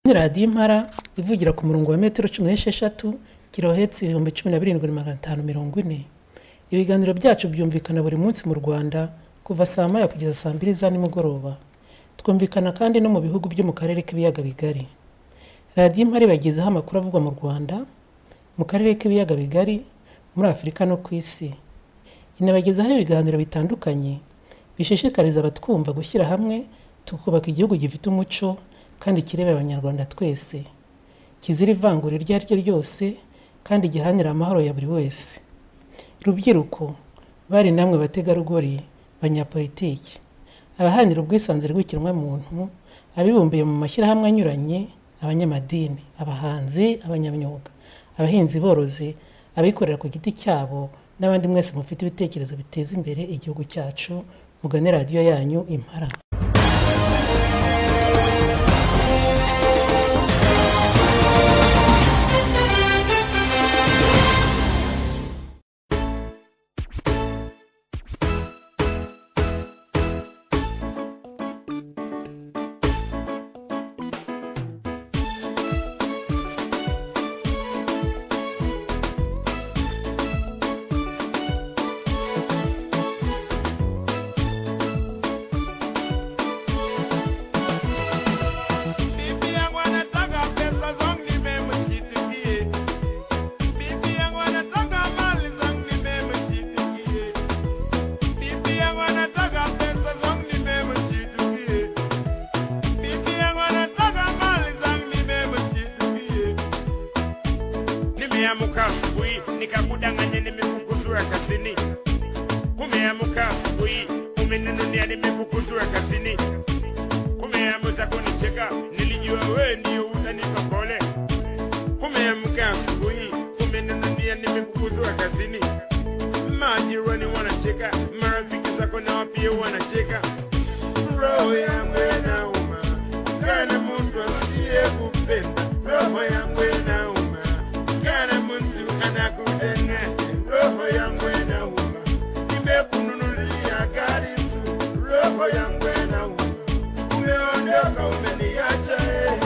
Kandi radiyo impara ivugira ku murongo wa metero cumi n'esheshatu kilohertz ibihumbi cumi na birindwi magana atanu mirongo ine. Ibiganiro byacu byumvikana buri munsi mu Rwanda kuva saa moya kugeza saa mbiri za nimugoroba. Twumvikana kandi no mu bihugu byo mu Karere k'Ibiyaga Bigari. Radiyo Impara ibagezaho amakuru avugwa mu Rwanda, mu Karere k'Ibiyaga Bigari, muri Afurika no ku Isi. Inabagezaho ibiganiro bitandukanye bishishikariza abatwumva gushyira hamwe tukubaka igihugu gifite umuco kandi kireba Abanyarwanda twese, kizira ivangura iryo ari ryo ryose kandi giharanira amahoro ya buri wese. Rubyiruko, bari namwe bategarugori, banyapolitiki, abaharanira ubwisanzure bw'ikiremwamuntu, abibumbiye mu mashyirahamwe anyuranye, abanyamadini, abahanzi, abanyamyuga, abahinzi borozi, abikorera ku giti cyabo n'abandi mwese mufite ibitekerezo biteza imbere igihugu cyacu, mugane radiyo yanyu Impara. Bibi yangu anataka pesa zangu nimemshitikie. Bibi yangu anataka mali zangu nimemshitikie. Bibi yangu anataka pesa zangu nimemshitikie. Bibi yangu anataka mali zangu nimemshitikie. Nimeamka asubuhi nikakudanganya, nimefukuzwa kazini. Umeamka asubuhi umeninunia, nimefukuzwa kazini umeamuza kunicheka nilijua wewe ndio utanipa pole umeamka asubuhi umeninunia nimefukuzwa kazini majirani wanacheka marafiki zako nao pia wanacheka roho yangu inauma kana mtu asiyekupenda roho yangu inauma kana mtu anakudeng'e roho yangu inauma nimekununulia gari nzuri roho yangu inauma umeondoka umeniacha eh.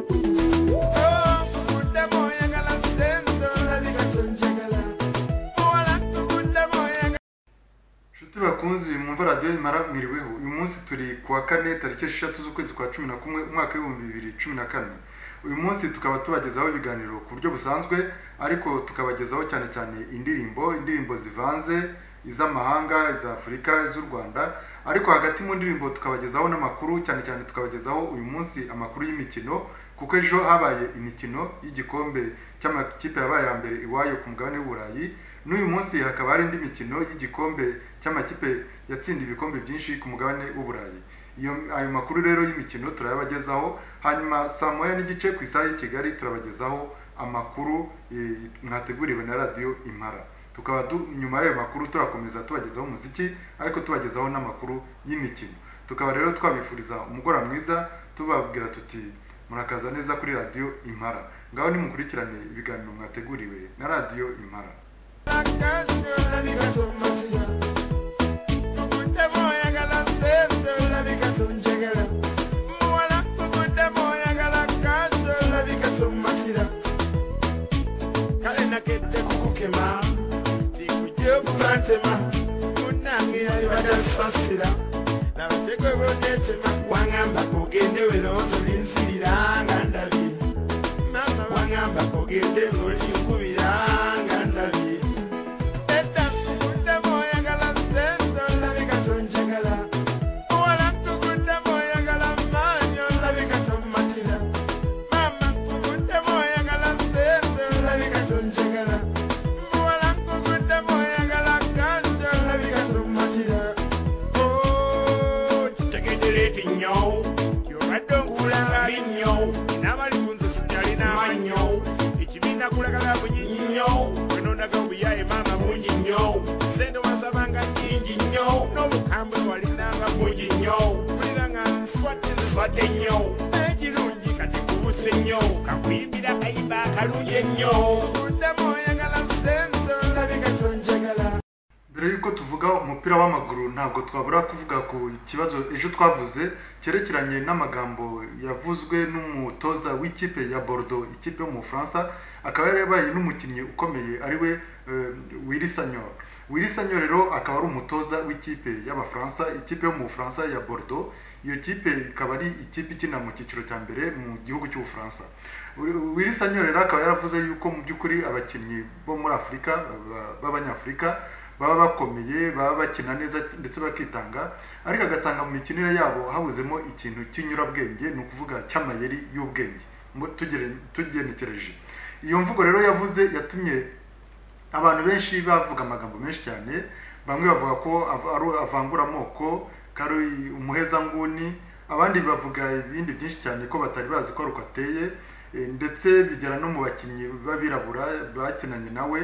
Oh, kukuta moyo kala sento, nikatonjekala. Wala kukuta moyo Inshuti bakunzi mwumva radiyo imara mwiriweho uyu munsi turi ku wa kane tariki esheshatu z'ukwezi kwa cumi na kumwe umwaka w'ibihumbi bibiri cumi na kane uyu munsi tukaba tubagezaho ibiganiro ku buryo busanzwe ariko tukabagezaho cyane cyane indirimbo indirimbo zivanze iz'amahanga iza afurika iz'u rwanda ariko hagati mu ndirimbo tukabagezaho n'amakuru cyane cyane tukabagezaho uyu munsi amakuru y'imikino kuko ejo habaye imikino y'igikombe cy'amakipe yabaye iya mbere iwayo ku mugabane w'uburayi n'uyu munsi hakaba hari indi mikino y'igikombe cy'amakipe yatsinda ibikombe byinshi ku mugabane w'uburayi iyo ayo makuru rero y'imikino turayabagezaho hanyuma saa moya n'igice ku isaha y'i kigali turabagezaho amakuru eh, mwateguriwe na radiyo impara tukaba du- nyuma y'ayo makuru turakomeza tubagezaho umuziki ariko tubagezaho n'amakuru y'imikino tukaba rero twabifuriza umugoroba mwiza tubabwira tuti murakaza neza kuri radiyo impara ngaho nimukurikirane ibiganiro mwateguriwe na radiyo impara wangamba kugende welowooza olinsibiranga ndabye wangamba kugende ng'olinkubiranga ndabye Ekibiina kulagala bunyinyi nnyo wenondaga obuyaye maama bungi nnyo sente wasabanga nyingi nnyo n'obukambwe walinanga bungi nnyo muliranga nswadde nswadde nnyo n'ekirungi kati kubuse nnyo kakuyimbira kayiba akalungi ennyo uddamu oyagala sente olabika tonjagala mbere y'uko tuvuga tuvuga umupira w'amaguru ntabwo twabura kuvuga ku kibazo ejo twavuze cyerekeranye n'amagambo yavuzwe n'umutoza w'ikipe ya Bordeaux ikipe yo mu Bufaransa akaba yari yabaye n'umukinnyi ukomeye ari we Willy Sagnol Willy Sagnol rero akaba ari umutoza w'ikipe y'abafaransa ikipe yo mu Bufaransa ya Bordeaux iyo kipe ikaba ari ikipe ikina mu cyiciro cya mbere mu gihugu cy'ubufaransa Willy Sagnol rero akaba yaravuze yuko mu by'ukuri abakinnyi bo muri afurika b'abanyafurika baba bakomeye baba bakina neza ndetse bakitanga ariko agasanga mu mikinire yabo habuzemo ikintu cy'inyurabwenge ni ukuvuga cy'amayeri y'ubwenge tugenekereje iyo mvugo rero yavuze yatumye abantu benshi bavuga amagambo menshi cyane bamwe bavuga ko avangura amoko ko ari umuhezanguni abandi bavuga ibindi byinshi cyane ko batari bazi ko ari uko ateye ndetse bigera no mu bakinnyi b'abirabura bakinanye nawe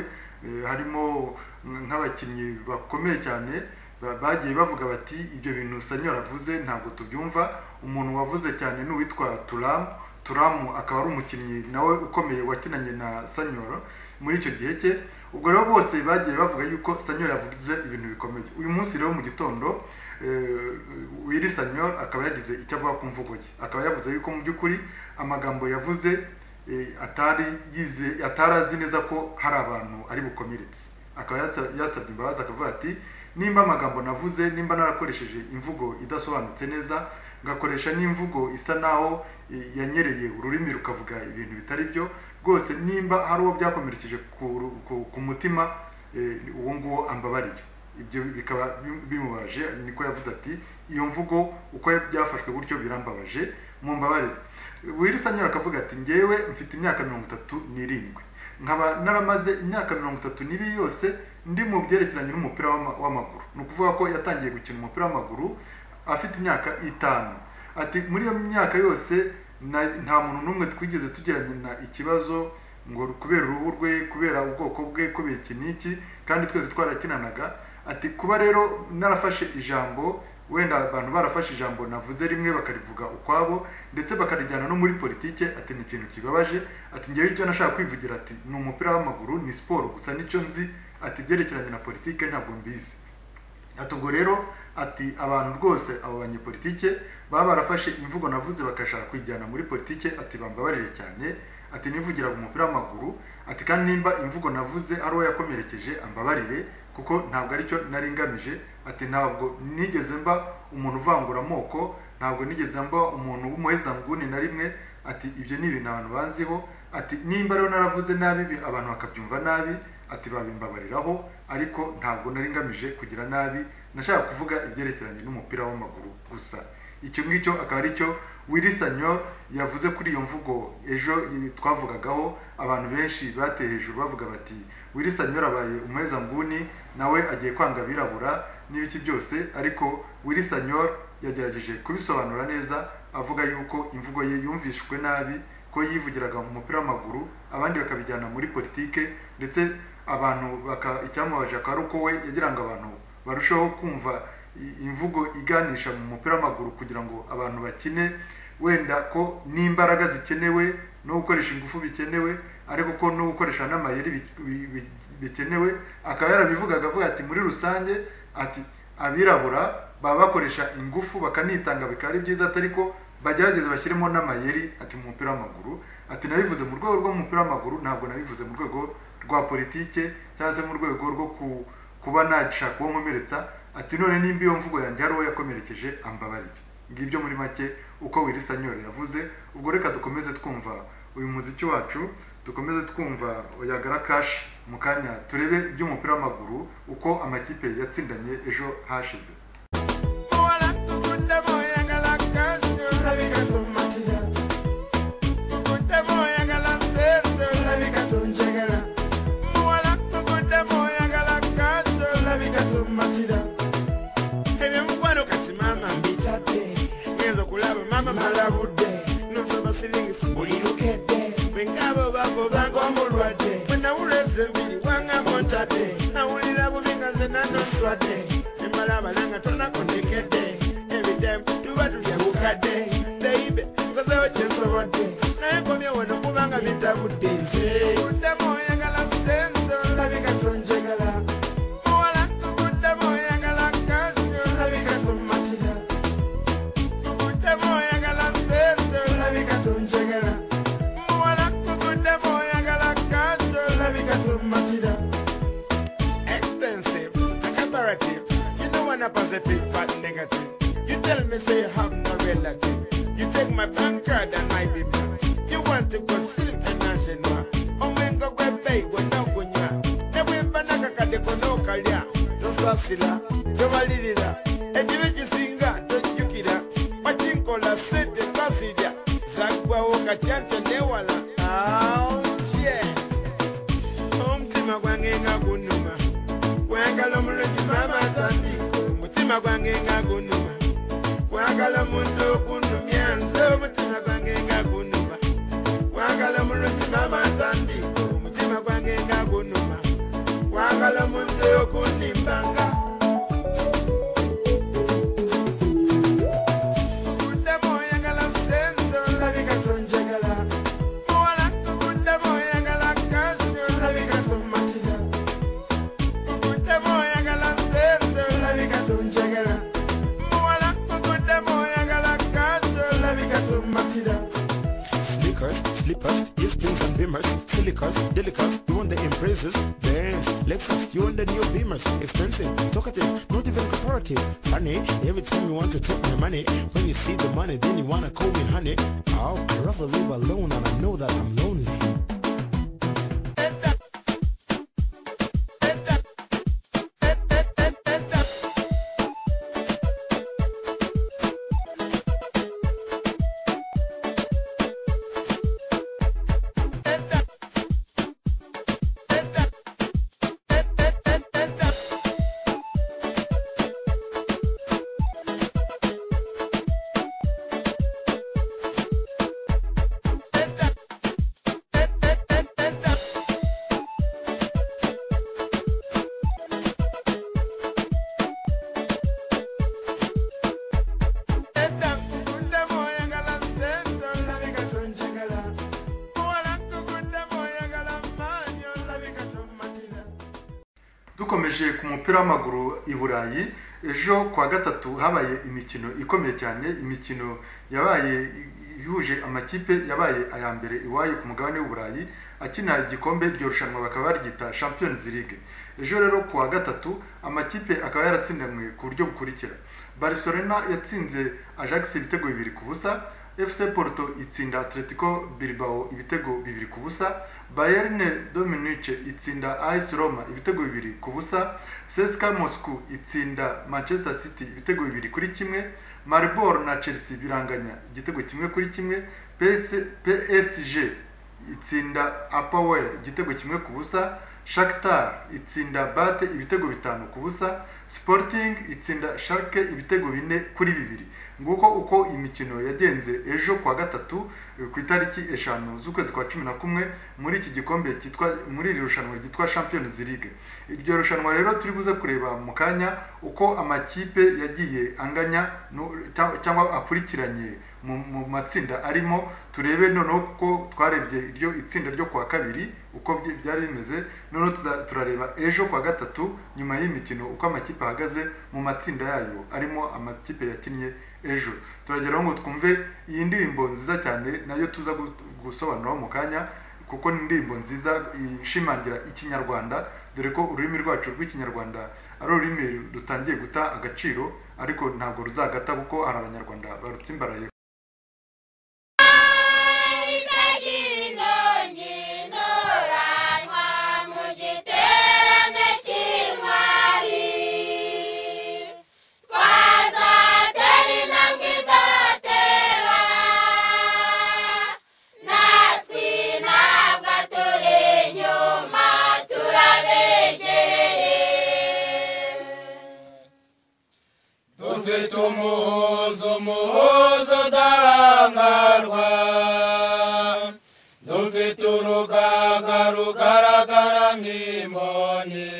harimo nk'abakinnyi bakomeye cyane bagiye bavuga bati ibyo bintu sanyora avuze ntabwo tubyumva umuntu wavuze cyane ni uwitwa turamu turamu akaba ari umukinnyi nawe ukomeye wakinanye na sanyora muri icyo gihe cye ubwo rero bose bagiye bavuga yuko sanyora yavuze ibintu bikomeye uyu munsi rero mu gitondo wiri sanyora akaba yagize icyo avuga ku mvugo ye akaba yavuze yuko mu by'ukuri amagambo yavuze atari yize atari azi neza ko hari abantu ari bukomeretse akaba yasabye imbabazi akavuga ati nimba amagambo navuze nimba narakoresheje imvugo idasobanutse neza ngakoresha n'imvugo isa naho yanyereye ururimi rukavuga ibintu bitari byo rwose nimba hari uwo byakomerekeje ku mutima uwo nguwo ambabariye ibyo bikaba bimubaje niko yavuze ati iyo mvugo uko byafashwe gutyo birambabaje mu mbabarire wirisa nyura akavuga ati ngewe mfite imyaka mirongo itatu n'irindwi nkaba naramaze imyaka mirongo itatu n'ibiri yose ndi mu byerekeranye n'umupira w'amaguru ni ukuvuga ko yatangiye gukina umupira w'amaguru afite imyaka itanu ati muri iyo myaka yose nta muntu n'umwe twigeze tugirana ikibazo ngo kubera uruhu rwe kubera ubwoko bwe kubera iki n'iki kandi twese twarakinanaga ati kuba rero narafashe ijambo wenda abantu barafashe ijambo navuze rimwe bakarivuga ukwabo ndetse bakarijyana no muri politike ati ni ikintu kibabaje ati ngewe icyo nashaka kwivugira ati ni umupira w'amaguru ni siporo gusa nicyo nzi ati byerekeranye na politike ntabwo mbizi ati ubwo rero ati abantu rwose abo banyepolitike baba barafashe imvugo navuze bakashaka kuyijyana muri politike ati bambabarire cyane ati nivugiraga umupira w'amaguru ati kandi nimba imvugo navuze ari uwo yakomerekeje ambabarire kuko ntabwo aricyo nari ngamije ati ntabwo nigeze mba umuntu uvangura amoko ntabwo nigeze mba umuntu w'umuhezanguni na rimwe ati ibyo ni ibintu abantu banziho ati nimba rero naravuze nabi abantu bakabyumva nabi ati babimbabariraho ariko ntabwo nari ngamije kugira nabi nashaka kuvuga ibyerekeranye n'umupira w'amaguru gusa icyo ngicyo akaba ari cyo wirisanyo yavuze kuri iyo mvugo ejo twavugagaho abantu benshi bateye hejuru bavuga bati wirisanyo abaye umuhezanguni nawe agiye kwanga abirabura n'ibiki byose ariko wirisanyo yagerageje kubisobanura neza avuga yuko imvugo ye yumvishwe nabi ko yivugiraga mu mupira w'amaguru abandi bakabijyana muri politike ndetse abantu icyamubaje akaba ari uko we yagira ngo abantu barusheho kumva imvugo iganisha mu mupira w'amaguru kugira ngo abantu bakine wenda ko n'imbaraga zikenewe no gukoresha ingufu bikenewe ariko ko no gukoresha n'amayeri bikenewe akaba yarabivugaga avuga ati muri rusange ati abirabura baba bakoresha ingufu bakanitanga bikaba ari byiza atari ko bagerageza bashyiremo n'amayeri ati mu mupira w'amaguru ati nabivuze mu rwego rw'umupira w'amaguru ntabwo nabivuze mu rwego rwa politike cyangwa se mu rwego rwo kuba nashaka uwo nkomeretsa ati none nimba iyo mvugo yanjye hari uwo yakomerekeje ambabarire ngibyo muri make uko wirisa nyore yavuze ubwo reka dukomeze twumva uyu muziki wacu dukomeze twumva yagara kashi mu kanya turebe iby'umupira w'amaguru uko amakipe yatsindanye ejo hashize malabudde nosoma siringisi bulirukede bwengabo babo banga omulwadde bwenawula ezembiri wangabo ntadde nawulira bubi nga nze nanoswadde nemala abalanga tonakonekedde ebidemu tuba tulya bukadde beibe nkozeho kyesobodde naye komye wano kubanga bitabudde nze obuddemu oyagala senze olabika tonjagala muwala tubuddemu oyagala matira expensive comparative you know I'm not positive but negative you tell me say you have no relative you take my bank card and my bill you want to go silk and national omwengo gwepeiwe nokunywa nebwembanakakadeko nokalya tosasira tobalirira ekibi kisinga tojjukira wakinkola sente kasirya zaggwawo katyanca newala aoye omutima gwange nga gunuma kwagala omulungi maama nzambi omutima gwange nga gunuma kwagala omuntu okunumya nze omutima gwange nga gunuma kwagala omulungi maama nzambi omutima gwange nga gunuma kwagala omuntu okunimbanga Kuddamu oyagala ssente, olabika tonjagala. Muwala, kuddamu oyagala kkanzu, olabika tommatira. Kuddamu oyagala ssente, olabika tonjagala. Muwala, kuddamu oyagala kkanzu, olabika tommatira. Sneakers, slippers, yes pins and beamers Silicas, delicas, you want the impressors Benz, Lexus, you want the new beamers Expensive, talkative, not even comparative Funny, every time you want to take my money When you see the money, then you wanna call me honey Oh, I'd rather live alone and I know that I'm lonely dukomeje ku mupira w'amaguru i burayi ejo kuwa gatatu habaye imikino ikomeye cyane imikino yabaye ihuje amakipe yabaye aya mbere iwayo ku mugabane w'u burayi akina igikombe iryo rushanwa bakaba baryita champions league ejo rero kuwa gatatu amakipe akaba yaratsindanywe ku buryo bukurikira barcelona yatsinze ajax ibitego bibiri ku busa fc porto itsinda atletico bilbao ibitego bibiri ku busa bayern de munich itsinda as roma ibitego bibiri ku busa cska moscow itsinda manchester city ibitego bibiri kuri kimwe maribor na chelsea biranganya igitego kimwe kuri kimwe PS, psg itsinda apower igitego kimwe ku busa shakitar itsinda bate ibitego bitanu ku busa sporting itsinda sharke ibitego bine kuri bibiri nguko uko imikino yagenze ejo kuwa gatatu eh, ku itariki eshanu z'ukwezi kwa cumi na kumwe muri iki gikombe cyitwa muri iri rushanwa ryitwa champions league iryo rushanwa rero turi buze kureba mu kanya uko amakipe yagiye anganya no- cya- cyangwa akurikiranye mu mu matsinda arimo turebe noneho kuko twarebye iryo itsinda ryo kuwa kabiri uko byi- byari bimeze noneho tuza- turareba ejo kuwa gatatu nyuma y'imikino uko amakipe ahagaze mu matsinda yayo arimo amakipe yakinnye ejo turageraho ngo twumve iyi ndirimbo nziza cyane nayo tuza gu- gusobanuraho mu kanya kuko ni indirimbo nziza ishimangira ikinyarwanda dore ko ururimi rwacu rw'ikinyarwanda ari ururimi rutangiye guta agaciro ariko ntabwo ruzagata kuko hari abanyarwanda barutsimbaraye dufite umuhozo umuhozo udahangarwa dufite urugaga rugaragara nk'imboni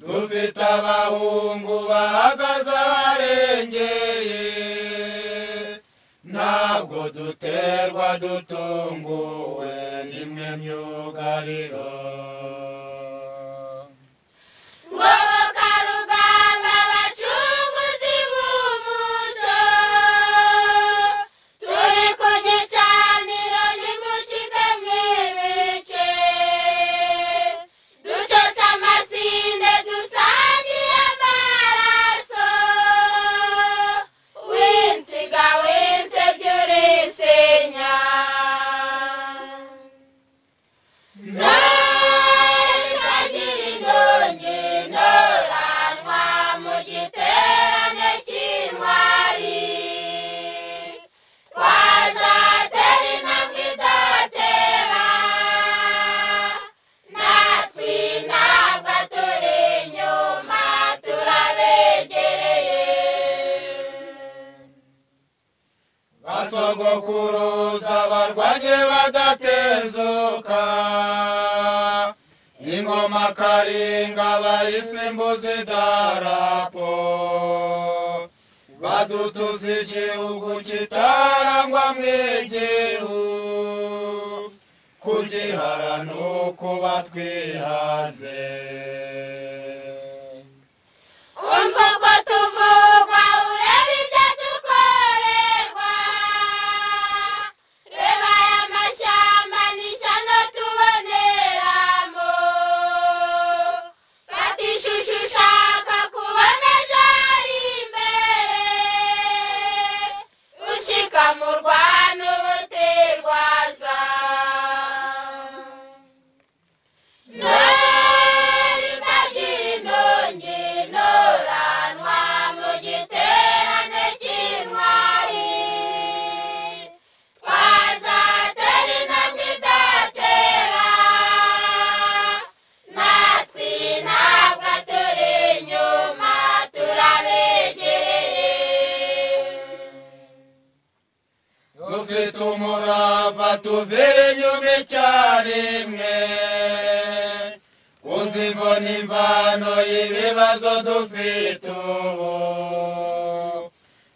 dufite abahungu bahagaze aharengeye ntabwo duterwa dutunguwe n'imwe myugariro Ngoboka rugamba abacunguzi b'umuco turi ku gicaniro nimucike mw'ibice ntayitagira indonke ntoranywa mu giterane cy'intwari twazatera intambwe idatera natwe ntabwo turi inyuma turabegereye basogokuruza abarwanye badatezuka ingoma karinga bayisimbuza idarapo badutuza igihugu kitarangwa mwigihu kugihara ni ukuba twihaze umva uko tuvugwa urebe ibyo dukorerwa reba aya mashyamba ni ishyano tuboneramo fata ishusho ushaka kubona zari imbere ushikamurwa n'ubutirwaza ntayitagira indonke ntoranywa mu giterane cy'intwari twazatera intambwe idatera natwe ntabwo turi inyuma turabegereye dufite umurava tuvira inyuma icyarimwe uzibona imvano y'ibibazo dufite ubu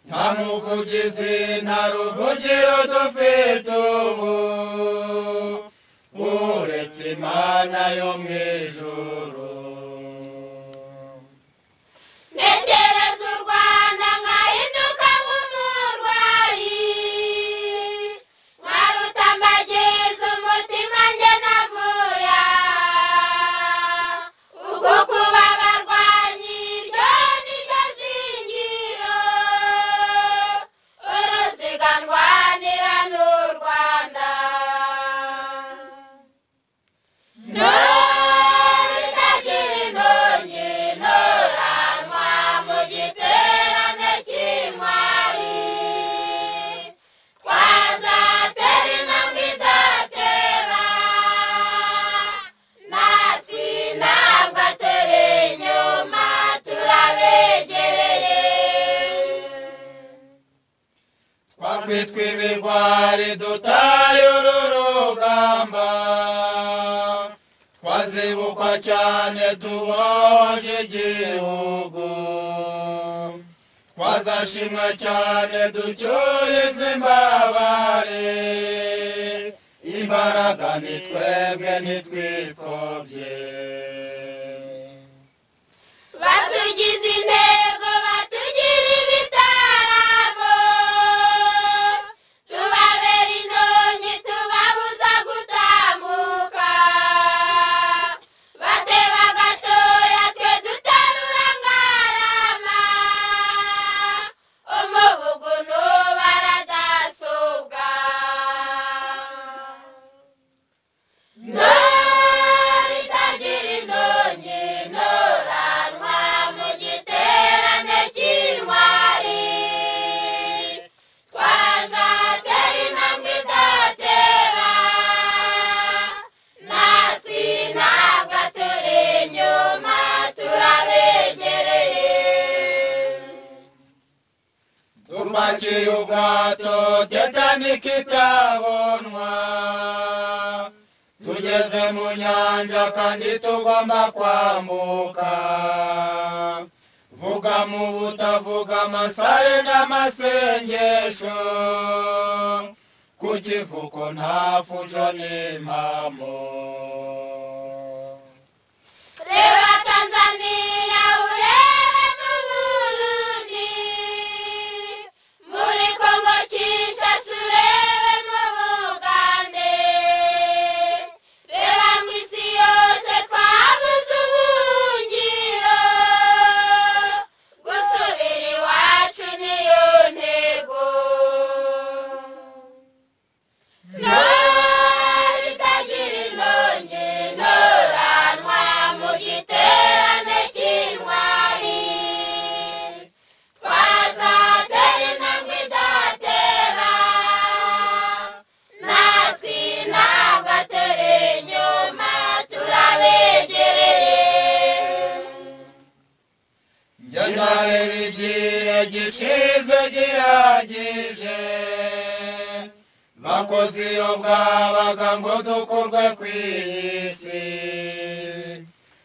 nta muvugizi nta ruvugiro dufite ubu uretse imana yo mu ijuru ntekereza u rwanda nkahinduka nk'umurwayi nkarutambagiza umutima njye navuya ubwo kuba abarwanyi iryo ni ryo zingiro uruziga ndwanira n'u rwanda ntayitagira indonke ntoranywa mu giterane cy'intwari twazatera intambwe idatera natwe ntabwo turi inyuma turabegereye twakwitwa ibigwari dutaye uru rugamba twazibukwa cyane tubohoje igihugu twazashimwa cyane ducyuye izi mbabare imbaraga ni twebwe ntitwipfobye batugize intego batugira ibitaramo tubabera intonyi tubabuza gutambuka bateba gatoya twe duterura ngarama umubugu n'ubaradasobwa ntayitagira indonke ntoranywa mu giterane cy'intwari twazatera intambwe idatera natwe ntabwo turi inyuma turabegereye Tupakiye ubwato tetanike itabonwa tugeze mu nyanja kandi tugomba kwambuka vuga mu butavuga amasare n'amasengesho ku kivuko nta fujo n'impamo reba tanzaniya urebe n'uburundi muri kongo kinshasa urebe n'ubugande reba mu isi yose twabuze ubuhungiro gusubira iwacu niyo ntego ntayitagira indonke gishize gihagije bakoze iyo bwabaga ngo dukurwe ku isi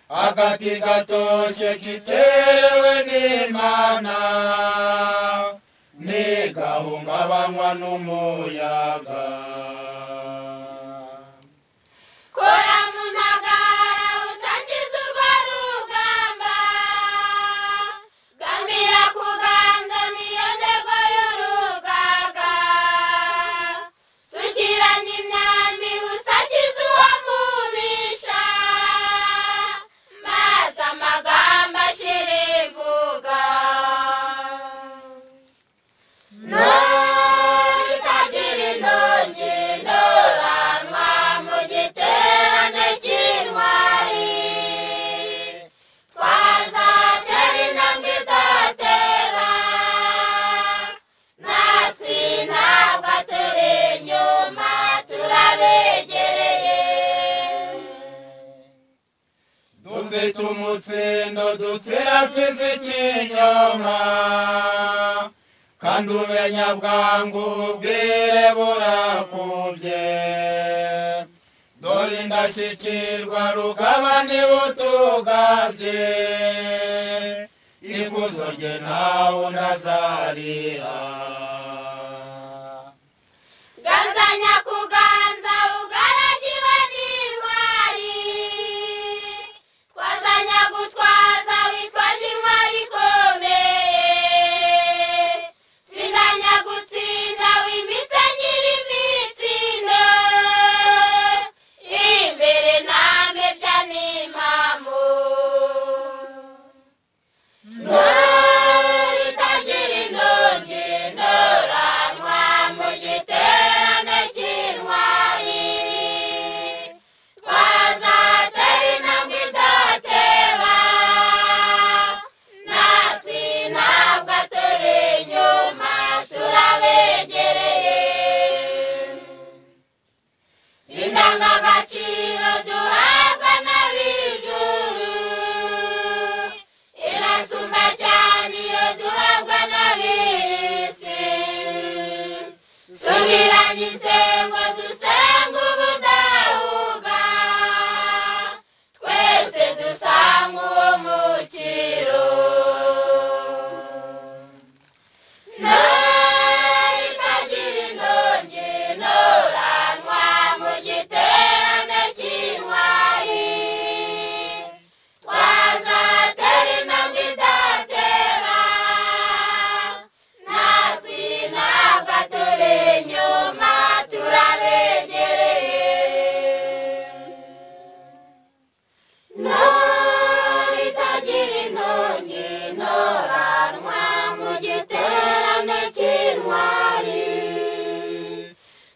agati gatoshye kiterewe n'imana ntigahungabanywa n'umuyaga kora mu ntagara utangiza urwo rugamba gamira kuganza niyo ntego y'urugaga sukiranya imyambi usakiza uwo mubisha maze amagambo ashirivuga Nori tagiri nongi ndoranwa mu giterane cy'intwari twazatera intambwe idatera natwe ntabwo turi inyuma turabegereye dufite umutsindo dutsiratiza ikinyoma kandi umenya bwangu ubwire burakubye dore indashyikirwa rukaba ntibutugabye ikuzo rye ntawe unazariha Ganzanya kuganza ugaragiwe n'intwari twazanya gutwaza witwaje intwari ikomeye sinzanya gutsinda wimitse nyir'imitsindo imbere namwe bya n'impamu Ntwari itagira inongi ndoranwa mu giterane cy'intwari twazatera intambwe idateba natwe ntabwo turi inyuma turabegereye indangagaciro duhabwa n'ab'ijuru irasumba cyane iyo duhabwa n'ab'isi subiranye insengo dusenga ubudahuga twese dusanga uwo mukiro ntari itagira inongi ntoranwa mu giterane cy'intwari twazatera intambwe idatera natwe ntabwo turi inyuma turabegereye ntore itagira intongi ntoranwa mu giterane cy'intwari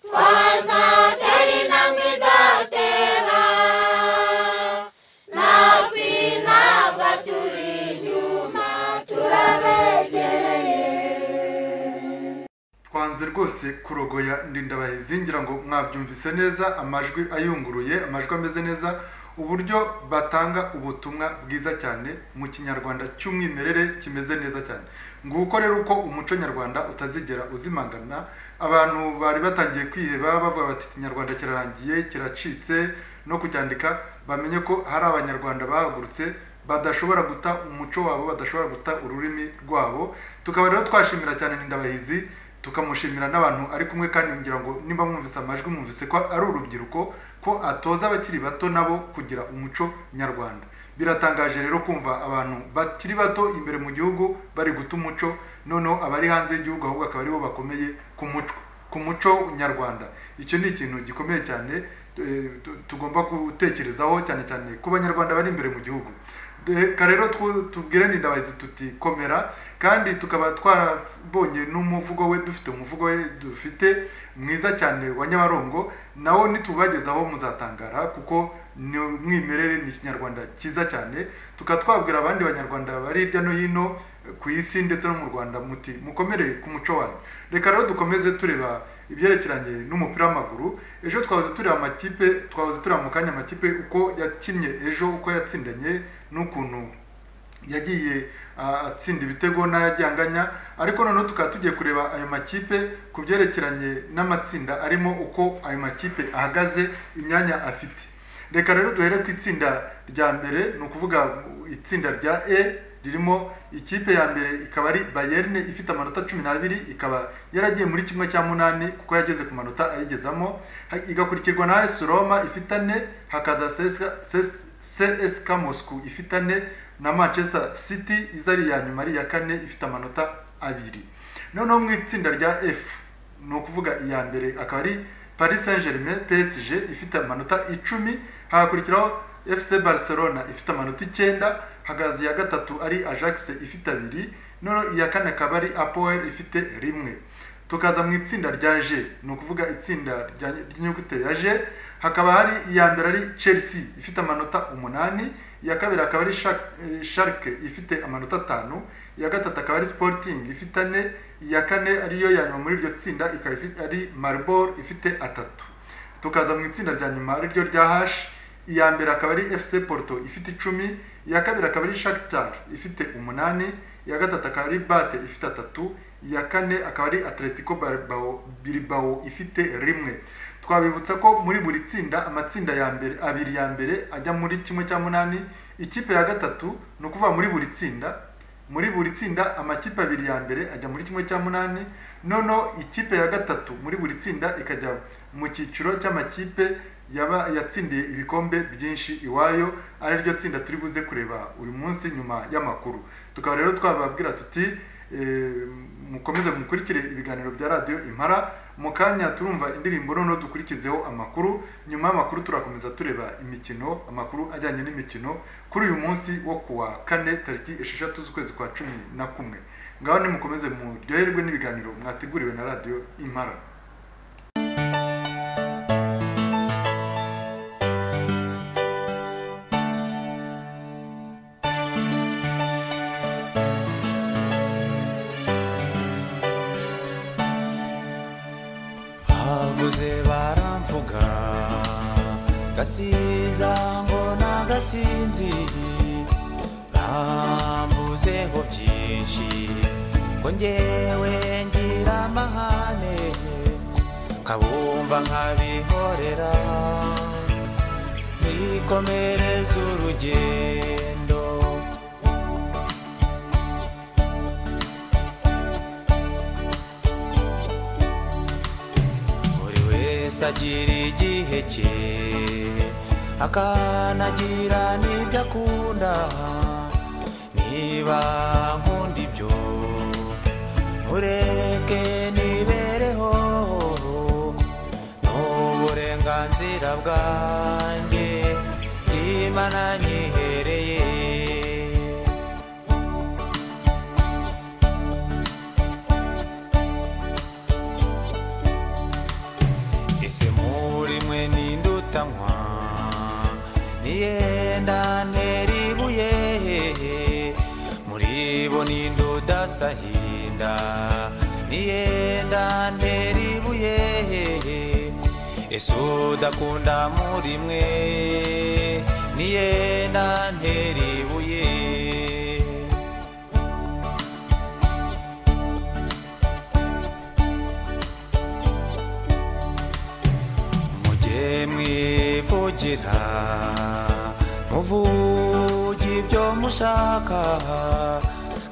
twazatera intambwe idatera natwe ntabwo turi inyuma turabegereye twanze rwose kurogoya ndindabahizi ngira ngo mwabyumvise neza amajwi ayunguruye amajwi ameze neza uburyo batanga ubutumwa bwiza cyane mu kinyarwanda cy'umwimerere kimeze neza cyane nguko rero uko umuco nyarwanda utazigera uzimangana abantu bari batangiye kwiheba bavuga bati ikinyarwanda kirarangiye kiracitse no kucyandika bamenye ko hari abanyarwanda bahagurutse badashobora guta umuco wabo badashobora guta ururimi rwabo tukaba rero twashimira cyane n'indabahizi tukamushimira n'abantu ari kumwe kandi ngira ngo nimba mwumvise amajwi mwumvise ko ari urubyiruko ko atoza abakiri bato nabo kugira umuco nyarwanda biratangaje rero kumva abantu bakiri bato imbere mu gihugu bari guta umuco noneho abari hanze y'igihugu ahubwo akaba aribo bakomeye ku muco ku muco nyarwanda icyo ni ikintu gikomeye cyane eh, tu- tugomba gutekerezaho cyane cyane ku banyarwanda bari imbere mu gihugu reka rero twu- tubwire n'indabahizi tuti komera kandi tukaba twarabonye n'umuvugo we dufite umuvugo we dufite mwiza cyane wa nyabarongo nawo nitubagezaho muzatangara kuko ni umwimerere ni ikinyarwanda cyiza cyane tukaba twabwira abandi banyarwanda bari hirya no hino eh, ku isi ndetse no mu rwanda muti mukomere ku muco wanyu reka rero dukomeze tureba ibyerekeranye n'umupira w'amaguru ejo twahoze tureba amakipe twahoze tureba mu kanya amakipe uko yakinnye ejo uko yatsindanye n'ukuntu yagiye ah, atsinda ibitego n'ayajyanganya ariko noneho tukaba tugiye kureba ayo makipe ku byerekeranye n'amatsinda arimo uko ayo makipe ahagaze imyanya afite reka rero duhere ku itsinda rya mbere ni ukuvuga itsinda rya e ririmo ikipe ya mbere ikaba ari bayerne ifite amanota cumi n'abiri ikaba yaragiye muri kimwe cya munani kuko yageze ku manota ayigezamo Ha- igakurikirwa na AS Roma ifite ane hakaza CSKA CS CSK Moscow ifite ane na Manchester City iza ari iya nyuma ari iya kane ifite amanota abiri noneho mu itsinda rya F ni ukuvuga iya mbere akaba ari paris saint germain psg ifite amanota icumi hagakurikiraho fc barcelona ifite amanota icyenda hagaze iya gatatu ari ajax ifite abiri noneho iya kane akaba ari apoel ifite rimwe tukaza mu itsinda rya g ni ukuvuga itsinda rya- ry'inyuguti ya g hakaba hari iya mbere ari chelsea ifite amanota umunani iya kabiri akaba ari Shak- eh, shark ifite amanota atanu iya gatatu akaba ari sporting ifite ane iya kane ariyo ya nyuma muri iryo tsinda ikaba ifite- ari maribor ifite atatu tukaza mu itsinda rya nyuma ariryo rya hashi iya mbere akaba ari fc porto ifite icumi iya kabiri akaba ari shakitar ifite umunani iya gatatu akaba ari bate ifite atatu iya kane akaba ari atletico Bilbao- bilbao ifite rimwe twabibutsa ko muri buri tsinda amatsinda ya mbere abiri ya mbere ajya muri kimwe cya munani ikipe ya gatatu ni ukuvuga muri buri tsinda muri buri tsinda amakipe abiri ya mbere ajya muri kimwe cya munani noneho ikipe ya gatatu muri buri tsinda ikajya mu cyiciro cy'amakipe yaba yatsindiye ibikombe byinshi iwayo ari ryo tsinda turi buze kureba uyu munsi nyuma y'amakuru tukaba rero twababwira tuti eh, mukomeze mukurikire ibiganiro bya radiyo impara mu kanya turumva indirimbo noneho dukurikizeho amakuru nyuma y'amakuru turakomeza tureba imikino amakuru ajyanye n'imikino kuri uyu munsi wo kuwa kane tariki esheshatu z'ukwezi kwa cumi na kumwe ngaho nimukomeze muryoherwe n'ibiganiro mwateguriwe na radiyo impara havuze baramvuga gasiza ngo nagasinziriye bamvuzeho byinshi ngo ngewe ngira amahane kabumva nkabihorera nikomereze urugendo buri wese agira igihe cye akanagira n'ibyo akunda niba nkunda ibyo mureke nibereho n'uburenganzira bwanjye imana nyihereye ese muri mwe nindutanwa niyenda ntera ibuye muri bo nindudasahinda niyenda ntera ibuye ese udakunda muri mwe niyenda ntera ibuye mujye mwivugira muvuge ibyo mushaka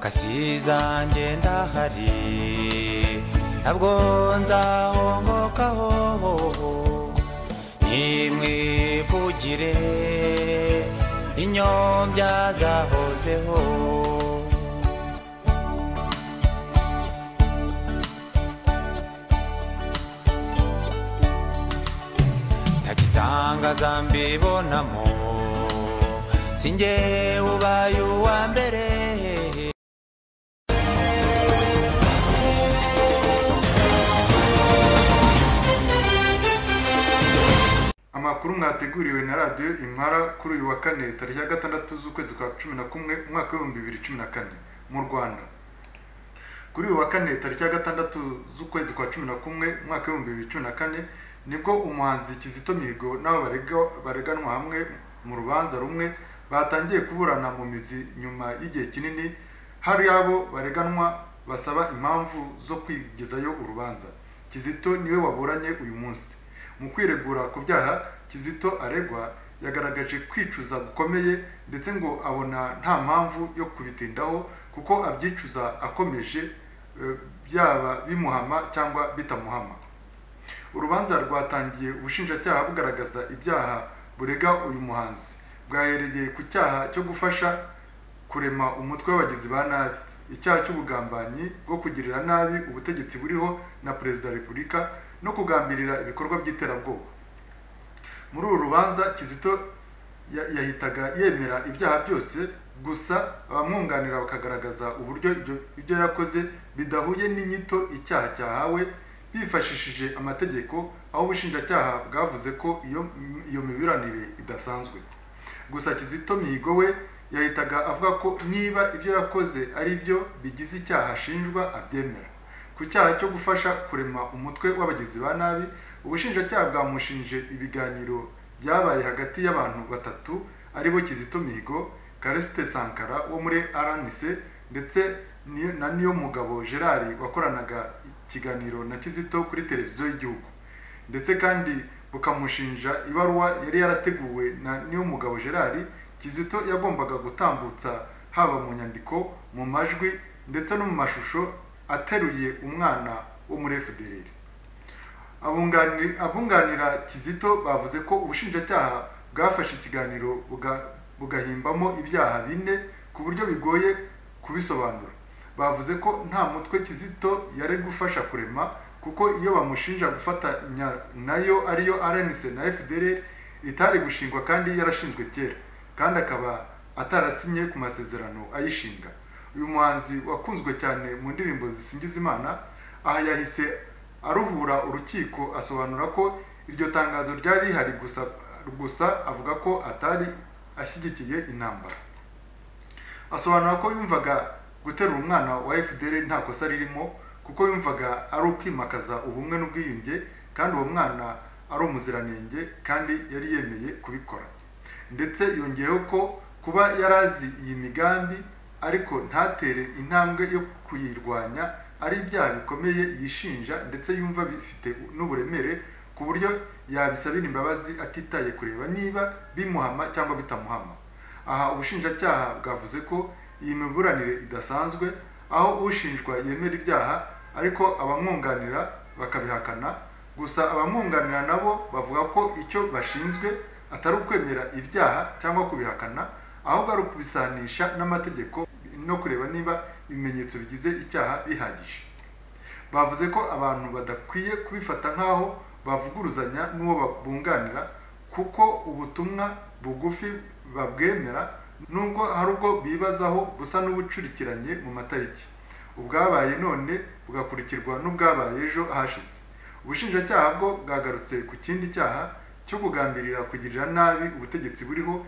kasiza ndahari ntabwo nzahongokaho nimwivugire inyombya zahozeho ntagitangaza mbibonamo sinjye ubaye uwa mbere amakuru mwateguriwe na radiyo impara kuri uyu wa kane tariki ya gatandatu z'ukwezi kwa cumi na kumwe umwaka w'ibihumbi bibiri cumi na kane mu rwanda kuri uyu wa kane tariki ya gatandatu z'ukwezi kwa cumi na kumwe umwaka w'ibihumbi bibiri cumi na kane nibwo umuhanzi kizito mihigo n'abo barega- bareganwa hamwe mu rubanza rumwe batangiye kuburana mu mizi nyuma y'igihe kinini hari abo bareganwa basaba impamvu zo kwigezayo urubanza kizito niwe waburanye uyu munsi mu kwiregura ku byaha kizito aregwa yagaragaje kwicuza gukomeye ndetse ngo abona nta mpamvu yo kubitindaho kuko abyicuza akomeje eh, byaba bimuhama cyangwa bitamuhama urubanza rwatangiye ubushinjacyaha bugaragaza ibyaha burega uyu muhanzi bwahereye ku cyaha cyo gufasha kurema umutwe w'abagizi ba nabi icyaha cy'ubugambanyi bwo kugirira nabi ubutegetsi buriho na perezida wa repubulika no kugambirira ibikorwa by'iterabwoba muri uru rubanza kizito ya- yahitaga yemera ibyaha byose gusa abamwunganira bakagaragaza uburyo ibyo- ibyo yakoze bidahuye n'inyito icyaha cyahawe bifashishije amategeko aho ubushinjacyaha bwavuze ko iyo iyo miburanire idasanzwe gusa kizito mihigo we yahitaga avuga ko niba ibyo yakoze ari byo bigize icyaha ashinjwa abyemera ku cyaha cyo gufasha kurema umutwe w'abagizi ba nabi ubushinjacyaha bwamushinje ibiganiro byabaye hagati y'abantu batatu aribo kizito mihigo karesite sankara wo muri rnc ndetse ni- na niyo mugabo gerard wakoranaga ikiganiro na kizito kuri televiziyo y'igihugu ndetse kandi bukamushinja ibaruwa yari yarateguwe na niyomugabo gerard kizito yagombaga gutambutsa haba mu nyandiko mu majwi ndetse no mu mashusho ateruye umwana wo muri fdr Abungani- abunganira kizito bavuze ko ubushinjacyaha bwafashe ikiganiro buga- bugahimbamo ibyaha bine ku buryo bigoye kubisobanura bavuze ko nta mutwe kizito yari gufasha kurema kuko iyo bamushinja gufatanya nayo ariyo rnc na fdr itari gushingwa kandi yarashinzwe kera kandi akaba atarasinye ku masezerano ayishinga uyu muhanzi wakunzwe cyane mu ndirimbo zisingiza imana aha yahise aruhura urukiko asobanura ko iryo tangazo ryari rihari gusa gusa avuga ko atari ashyigikiye intambara asobanura ko yumvaga guterura umwana wa fdr nta kosa ririmo kuko yumvaga ari ukwimakaza ubumwe n'ubwiyunge kandi uwo mwana ari umuziranenge kandi yari yemeye kubikora ndetse yongeyeho ko kuba yari azi iyi migambi ariko ntatere intambwe yo kuyirwanya ari ibyaha bikomeye yishinja ndetse yumva bifite n'uburemere ku buryo yabisabira imbabazi atitaye kureba niba bimuhama cyangwa bitamuhama aha ubushinjacyaha bwavuze ko iyi miburanire idasanzwe aho ushinjwa yemera ibyaha ariko abamwunganira bakabihakana gusa abamwunganira nabo bavuga ko icyo bashinzwe atari ukwemera ibyaha cyangwa kubihakana ahubwo ari ukubisanisha n'amategeko no kureba niba ibimenyetso bigize icyaha bihagije bavuze ko abantu badakwiye kubifata nk'aho bavuguruzanya n'uwo babunganira kuko ubutumwa bugufi babwemera nubwo hari ubwo bibazaho busa n'ubucurikiranye mu matariki ubwabaye none bugakurikirwa n'ubwabaye ejo hashize ubushinjacyaha bwo bwagarutse ku kindi cyaha cyo kugambirira kugirira nabi ubutegetsi buriho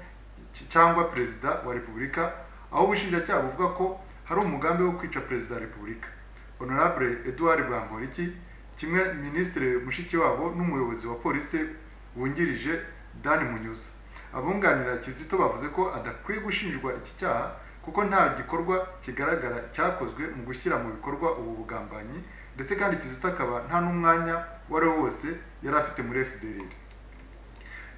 ki- cyangwa perezida wa repubulika aho ubushinjacyaha buvuga ko hari umugambi wo kwica perezida wa repubulika honorable edouard bamporiki kimwe minisitiri mushikiwabo n'umuyobozi wa polisi wungirije dan munyuza abunganira kizito bavuze ko adakwiye gushinjwa iki cyaha kuko nta gikorwa kigaragara cyakozwe mu gushyira mu bikorwa ubu bugambanyi ndetse kandi kizito akaba nta n'umwanya wari wo wose yari afite muri fdr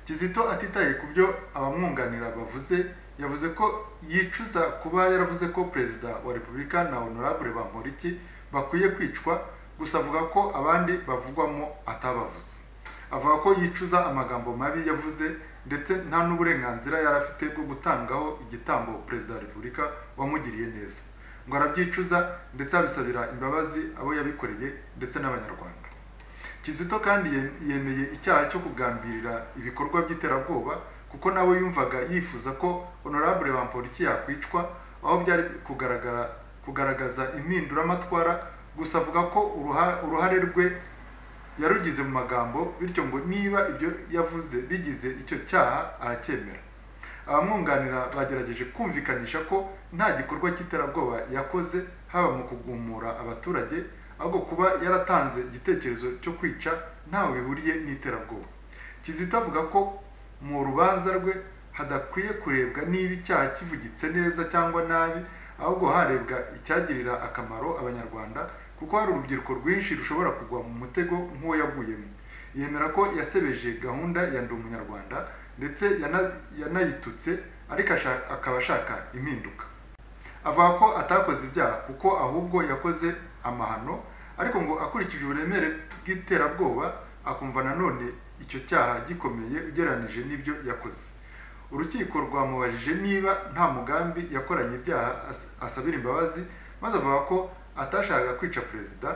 kizito atitaye ku byo abamwunganira bavuze yavuze ko yicuza kuba yaravuze ko perezida wa repubulika na honorable bamporiki bakwiye kwicwa gusa avuga ko abandi bavugwamo atabavuze avuga ko yicuza amagambo mabi yavuze ndetse nta n'uburenganzira yari afite bwo gutangaho igitambo perezida wa repubulika wamugiriye neza ngo arabyicuza ndetse abisabira imbabazi abo yabikoreye ndetse n'abanyarwanda kizito kandi ye- yemeye icyaha cyo kugambirira ibikorwa by'iterabwoba kuko nawe yumvaga yifuza ko honorable bamporiki yakwicwa aho byari kugaragara kugaragaza impinduramatwara gusa avuga ko uruha- uruhare rwe yarugize mu magambo bityo ngo niba ibyo yavuze bigize icyo cyaha aracyemera abamwunganira bagerageje kumvikanisha ko nta gikorwa cy'iterabwoba yakoze haba mu kugumura abaturage ahubwo kuba yaratanze igitekerezo cyo kwica ntawe bihuriye n'iterabwoba kizito avuga ko mu rubanza rwe hadakwiye kurebwa niba icyaha kivugitse neza cyangwa nabi ahubwo harebwa icyagirira akamaro abanyarwanda kuko hari urubyiruko rwinshi rushobora kugwa mu mutego nk'uwo yaguyemo yemera ko yasebeje gahunda ya ndi umunyarwanda ndetse yana- yanayitutse ariko asha- akaba ashaka impinduka avuga ko atakoze ibyaha kuko ahubwo yakoze amahano ariko ngo akurikije uburemere bw'iterabwoba akumva nanone icyo cyaha gikomeye ugereranije n'ibyo yakoze urukiko rwamubajije niba nta mugambi yakoranye ibyaha as- asabira imbabazi maze avuga ko atashakaga kwica perezida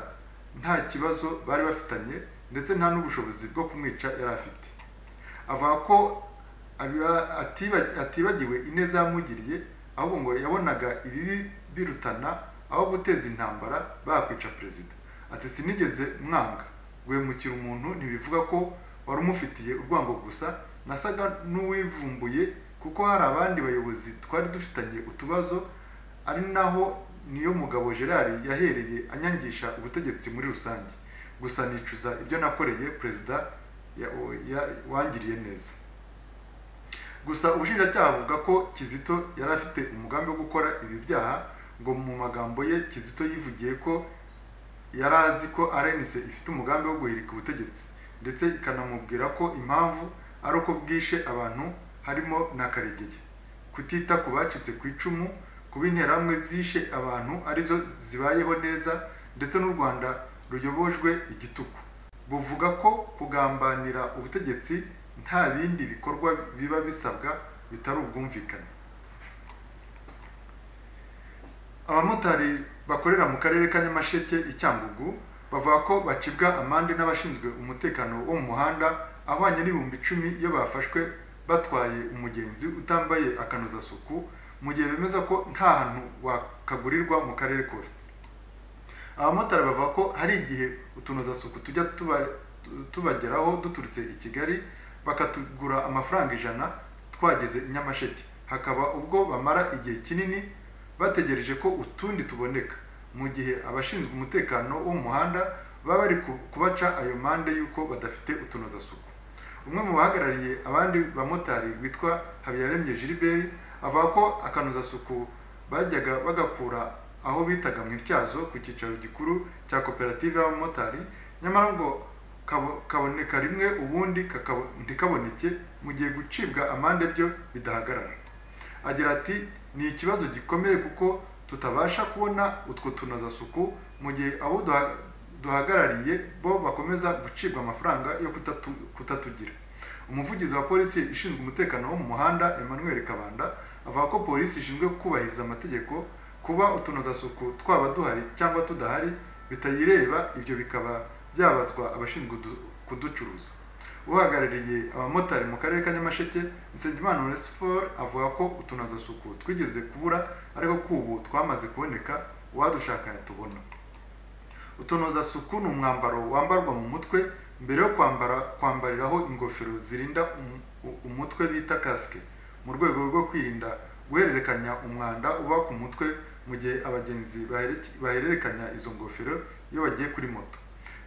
nta kibazo bari bafitanye ndetse nta n'ubushobozi bwo kumwica yari afite avuga ko abiba- atiba- atibagiwe ineza yamugiriye ahubwo ngo yabonaga ibibi birutana aho guteza intambara bakwica perezida ati sinigeze mwanga guhemukira umuntu ntibivuga ko wari umufitiye urwango gusa nasaga n'uwivumbuye kuko hari abandi bayobozi twari dufitanye utubazo ari naho niyo mugabo gerard yahereye anyangisha ubutegetsi muri rusange gusa nicuza ibyo nakoreye perezida ya- ya- wangiriye neza gusa ubushinjacyaha buvuga ko kizito yari afite umugambi wo gukora ibi byaha ngo mu magambo ye kizito yivugiye ko yari azi ko rnc ifite umugambi wo guhirika ubutegetsi ndetse ikanamubwira ko impamvu ari uko bwishe abantu harimo na karegeye kutita ku bacitse ku icumu kuba interahamwe zishe abantu arizo zibayeho neza ndetse n'u rwanda ruyobojwe igitugu buvuga ko kugambanira ubutegetsi nta bindi bikorwa biba bisabwa bitari ubwumvikane abamotari bakorera mu karere ka nyamasheke i cyangugu bavuga ko bacibwa amande n'abashinzwe umutekano wo mu muhanda ahwanye n'ibihumbi icumi iyo bafashwe batwaye umugenzi utambaye akanozasuku mu gihe bemeza ko nta hantu wakagurirwa mu karere kose abamotari bavuga ko hari igihe utunozasuku tujya tuba- tu- tubageraho duturutse i kigali bakatugura amafaranga ijana twageze i nyamasheke hakaba ubwo bamara igihe kinini bategereje ko utundi tuboneka mu gihe abashinzwe umutekano wo mu muhanda baba bari ku- kubaca ayo mande y'uko badafite utunozasuku umwe mu bahagarariye abandi bamotari witwa habiyaremye gilbert avuga ko akanozasuku bajyaga bagakura aho bitaga mu ityazo ku cyicaro gikuru cya koperative y'abamotari nyamara ngo kabo- kaboneka rimwe ubundi kakabo- ntikaboneke mu gihe gucibwa amande byo bidahagarara agira ati ni ikibazo gikomeye kuko tutabasha kubona utwo tunozasuku mu gihe abo duha- duhagarariye bo bakomeza gucibwa amafaranga yo kutatu- kutatugira umuvugizi wa polisi ishinzwe umutekano wo mu muhanda emmanuel kabanda avuga ko polisi ishinzwe kubahiriza amategeko kuba utunozasuku twaba duhari cyangwa tudahari bitayireba ibyo bikaba byabazwa abashinzwe kudu- kuducuruza uhagarariye abamotari mu karere ka nyamasheke nsengimana onesphore avuga ko utunozasuku twigeze kubura ariko kubu twamaze kuboneka uwadushaka yatubona utunozasuku ni umwambaro wambarwa mu mutwe mbere yo kwambara kwambariraho ingofero zirinda um- u- umutwe bita kasike mu rwego rwo kwirinda guhererekanya umwanda uba ku mutwe mu gihe abagenzi bahereke- bahererekanya izo ngofero iyo bagiye kuri moto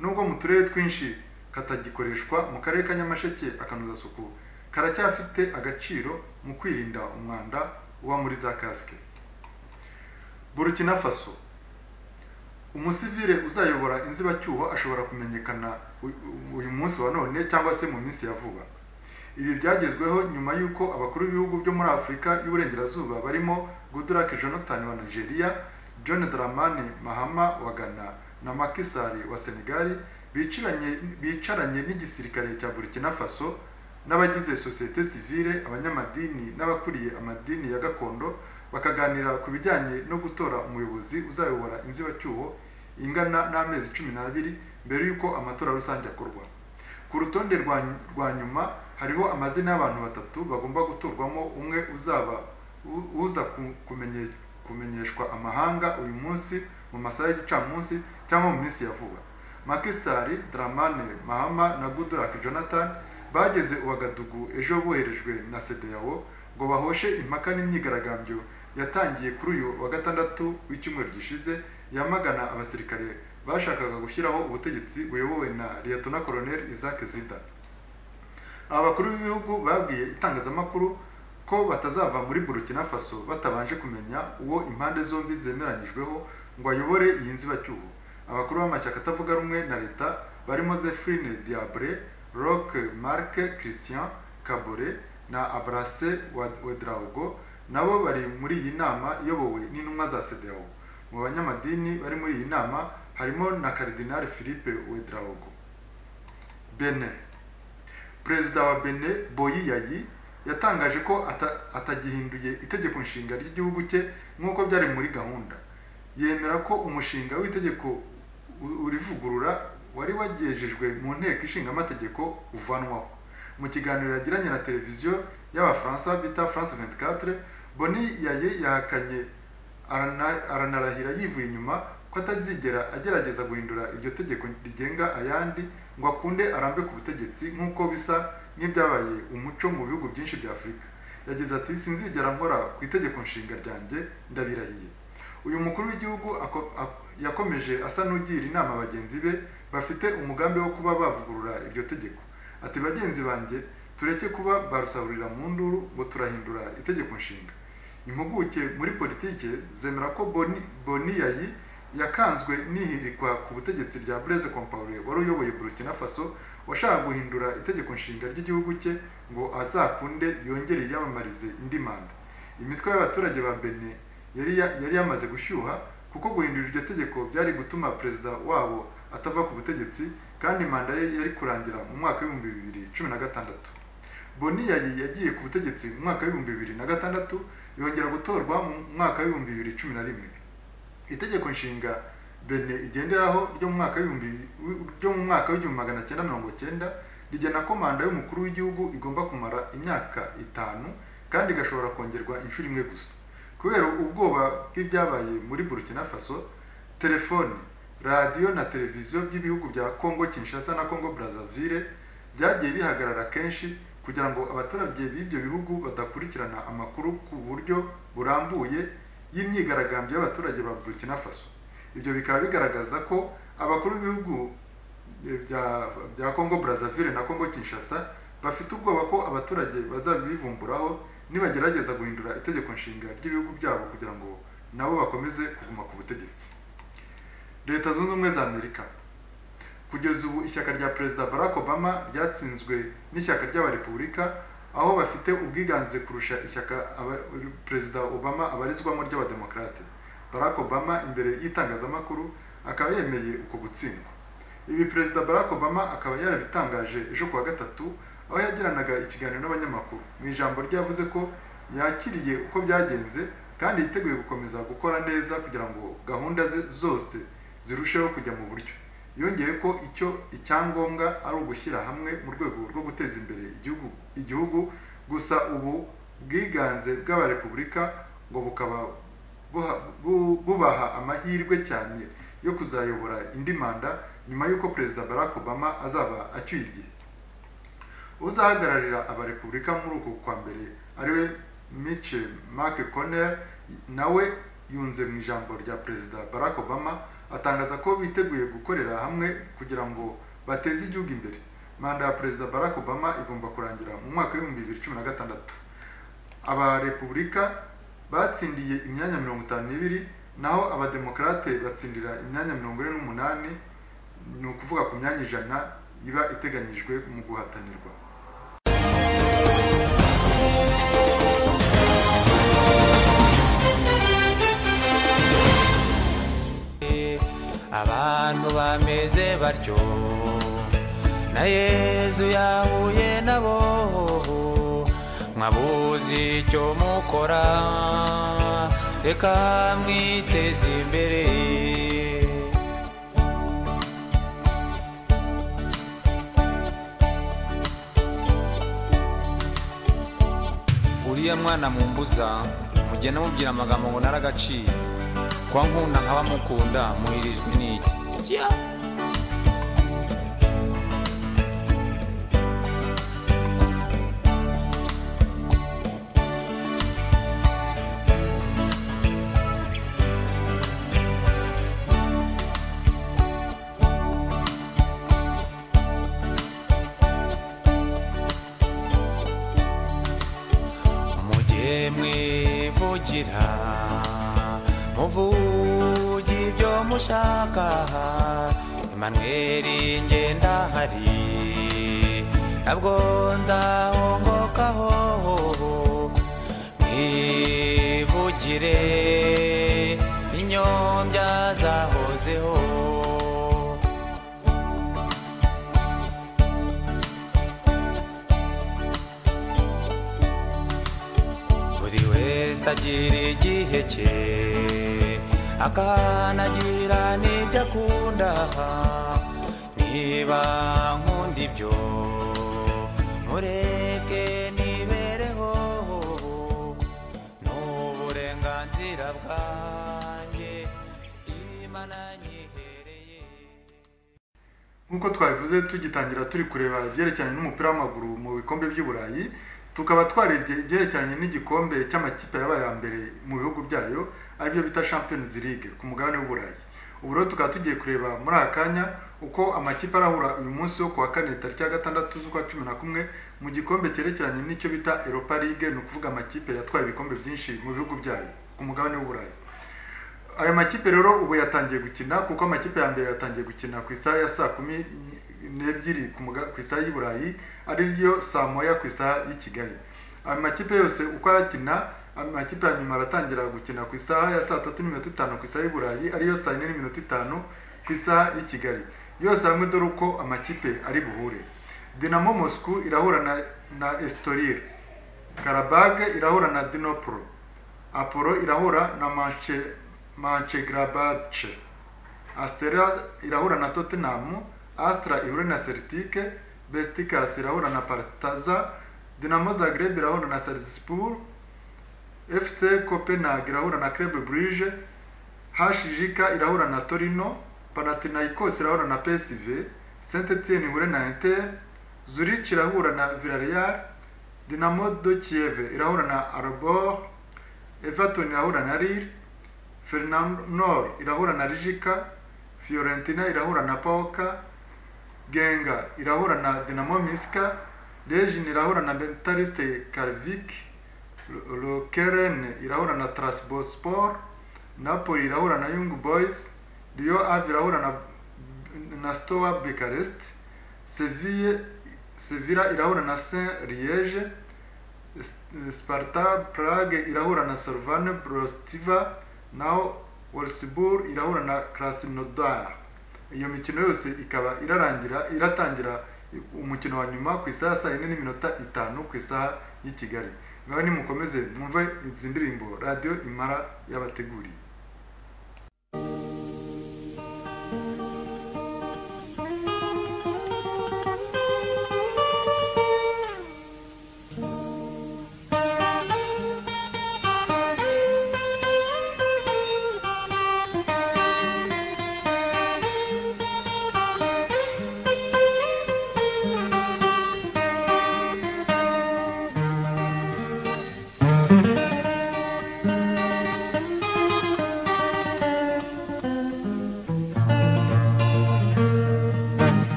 nubwo mu turere twinshi katagikoreshwa mu karere ka nyamasheke akanozasuku karacyafite agaciro mu kwirinda umwanda uba muri za kasike burkina faso umusivile uzayobora inzibacyuho ashobora kumenyekana u- u- uyu munsi wa none cyangwa se mu minsi ya vuba ibi byagezweho nyuma y'uko abakuru b'ibihugu byo muri afurika y'uburengerazuba barimo goodluck jonathan wa nigeria john dramani mahama wa ghana na makisari wa senegali bicaranye- bicaranye n'igisirikare cya burkina faso n'abagize sosiyete sivile abanyamadini n'abakuriye amadini ya gakondo bakaganira ku bijyanye no gutora umuyobozi uzayobora inzibacyuho ingana n'amezi cumi n'abiri mbere y'uko amatora rusange akorwa ku rutonde rwa rwa nyuma hariho amazina y'abantu batatu bagomba gutorwamo umwe uzaba u- uza ku- kumenye- kumenyeshwa amahanga uyu munsi mu masaha y'igicamunsi cyangwa mu minsi ya vuba makisari dramane mahama na goodluck jonathan bageze uwagadugu ejo boherejwe na sedeyawo ngo bahoshe impaka n'imyigaragambyo yatangiye kuri uyu wa gatandatu w'icyumweru gishize yamagana abasirikare bashakaga gushyiraho ubutegetsi buyobowe na liyetona koloneli isaac zida aba bakuru b'ibihugu babwiye itangazamakuru ko batazava muri burkina faso batabanje kumenya uwo impande zombi zemeranyijweho ngo ayobore iyi nzibacyuho abakuru b'amashyaka atavuga rumwe na leta barimo zephine diabre roc marc christian kabore na abrase Wa- wedraugo nabo bari muri iyi nama iyobowe n'intumwa za sedeo mu banyamadini bari muri iyi nama harimo na karidinali philippe wedraugo benin perezida wa bene boyi yayi yatangaje ko ata- atagihinduye itegeko nshinga ry'igihugu cye nk'uko byari muri gahunda yemera ko umushinga w'itegeko u- urivugurura wari wagejejwe mu nteko ishinga amategeko uvanwaho mu kiganiro yagiranye na televiziyo y'abafaransa bita france 24 boni yaye yahakanye arana- aranarahira yivuye inyuma ko atazigera agerageza guhindura iryo tegeko rigenga ayandi ngo akunde arambe ku butegetsi nk'uko bisa nk'ibyabaye umuco mu bihugu byinshi bya afurika yagize ati sinzigera nkora ku itegeko nshinga ryanjye ndabirahiye uyu mukuru w'igihugu ako- ak- yakomeje asa n'ugira inama bagenzi be bafite umugambi wo kuba bavugurura iryo tegeko ati bagenzi banjye tureke kuba barusahurira mu nduru ngo turahindura itegeko nshinga impuguke muri politike zemera ko boni, boni yayi yakanzwe n'ihirikwa ku butegetsi rya Blaise Compaoré wari uyoboye Burkina Faso washaka guhindura itegeko nshinga ry'igihugu cye ngo azakunde yongere yiyamamarize indi manda imitwe y'abaturage ba Benin yari ya- yari yamaze gushyuha kuko guhindura iryo tegeko byari gutuma perezida wabo atava ku butegetsi kandi manda ye yari kurangira mu mwaka w'ibihumbi bibiri cumi na gatandatu boni yari yagiye ku butegetsi mu mwaka w'ibihumbi bibiri na gatandatu yongera gutorwa mu mwaka w'ibihumbi bibiri cumi na rimwe itegeko nshinga bene igenderaho ryo mu mwaka w'ibihumbi ryo mu mwaka w'igihumbi magana cyenda mirongo cyenda rigena ko manda y'umukuru w'igihugu igomba kumara imyaka itanu kandi igashobora kongerwa inshuro imwe gusa kubera ubwoba bw'ibyabaye muri burkina faso telefoni radiyo na televiziyo by'ibihugu bya congo kinshasa na congo brazzaville byagiye bihagarara kenshi kugira ngo abaturage b'ibyo bihugu badakurikirana amakuru ku buryo burambuye y'imyigaragambyo y'abaturage ba burkina faso ibyo bikaba bigaragaza ko abakuru b'ibihugu eh, bya bya congo brazzaville na congo kinshasa bafite ubwoba ko abaturage bazabivumburaho nibagerageza guhindura itegeko nshinga ry'ibihugu byabo kugira ngo nabo bakomeze kuguma ku butegetsi leta zunze ubumwe za amerika kugeza ubu ishyaka rya perezida barack obama ryatsinzwe n'ishyaka ry'abarepubulika aho bafite ubwiganze kurusha ishyaka aba- perezida obama abarizwamo ry'abademokarate barack obama imbere y'itangazamakuru akaba yemeye uko gutsindwa ibi perezida barack obama akaba yarabitangaje ejo kuwa gatatu aho yagiranaga ikiganiro n'abanyamakuru mu ijambo rye yavuze ko yakiriye uko byagenze kandi yiteguye gukomeza gukora neza kugira ngo gahunda ze zose zirusheho kujya mu buryo yongeye ko icyo icyangombwa ari ugushyira hamwe mu rwego rwo guteza imbere igihugu igihugu gusa ubu bwiganze bw'abarepubulika ngo bukaba buha- bu- bubaha amahirwe cyane yo kuzayobora indi manda nyuma y'uko perezida barack obama azaba acyuye igihe uzahagararira abarepubulika muri uku kwa mbere ariwe miche mcconnell nawe yunze mu ijambo rya perezida barack obama atangaza ko biteguye gukorera hamwe kugira ngo bateze igihugu imbere manda ya perezida barack obama igomba kurangira mu mwaka w'ibihumbi bibiri cumi na gatandatu abarepubulika batsindiye imyanya mirongo itanu n'ibiri naho abademokarate batsindira imyanya mirongo ine n'umunani ni ukuvuga ku myanya ijana iba iteganyijwe mu guhatanirwa abantu bameze batyo na yezu yahuye nabo mwabuze icyo mukora reka mwiteze imbere uriya mwana mumbuza mugenda mubwira amagambo ngo naragaciye kwa nkunda nkaba mukunda muhirijwe n'iki sya mu mwivugira muvuge ibyo mushaka emanweri ngendahari ntabwo nzahongokaho mwivugire inyombya zahozeho buri wese agira igihe cye akanagira n'ibyo akunda niba nkunda ibyo mureke nibereho ni uburenganzira bwanjye imana nyihereye nk'uko twabivuze tugitangira turi kureba ibyerekeranye n'umupira w'amaguru mu bikombe by'uburayi tukaba twarebye ibyerekeranye n'igikombe cy'amakipe yabaye aya mbere mu bihugu byayo aribyo bita champions league ku mugabane w'uburayi ubu rero tukaba tugiye kureba muri aka kanya uko amakipe arahura uyu munsi wo ku wa kane tariki ya gatandatu z'ukwa cumi na kumwe mu gikombe cyerekeranye n'icyo bita europa league ni ukuvuga amakipe yatwaye ibikombe byinshi mu bihugu byayo ku mugabane w'uburayi aya makipe rero ubu yatangiye gukina kuko amakipe ya mbere yatangiye gukina ku isaha ya saa kumi n'ebyiri ku muga- ku isaha y'i burayi ariyo saa moya ku isaha y'i kigali aya makipe yose uko arakina amakipe ya nyuma aratangira gukina ku isaha ya saa tatu n'iminota itanu ku isaha y'i burayi ariyo saa yine n'iminota itanu ku isaha y'i kigali yose hamwe dore uko amakipe ari buhure dinamo moscou irahura na, na estoril karabage irahura na dinopro apollo irahura na manche manchegrabache astera irahura na tottenham astra ihure na celtic besticas irahura na partaza dinamo zagreb irahura na salzburg fc copenhagen irahura na club brugge hjk irahura na torino panathinaikos irahura na psv saint etienne ihure na inter zurich irahura na villarreal dinamo de kiev irahura na arbor everton irahura na lille Fernandor irahura na Rijika, Fiorentina irahura na Paoka, Genga irahura na Dinamo Miska, Lejin irahura na Bentariste Karvik, Lokeren irahura na Trasbospor, Napoli irahura na Young Boys, Rio Ave irahura na, na Stoa Bucharest, Sevilla, Sevilla irahura na Saint Liege, S- Sparta Prague irahura na Slovan Brostiva naho Wolfsburg irahura na Krasnodar iyo mikino yose ikaba irarangira iratangira umukino wa nyuma ku isaha ya saa yine n'iminota itanu ku isaha y'i Kigali ngaho nimukomeze mwumve izi ndirimbo radiyo imara yabateguriye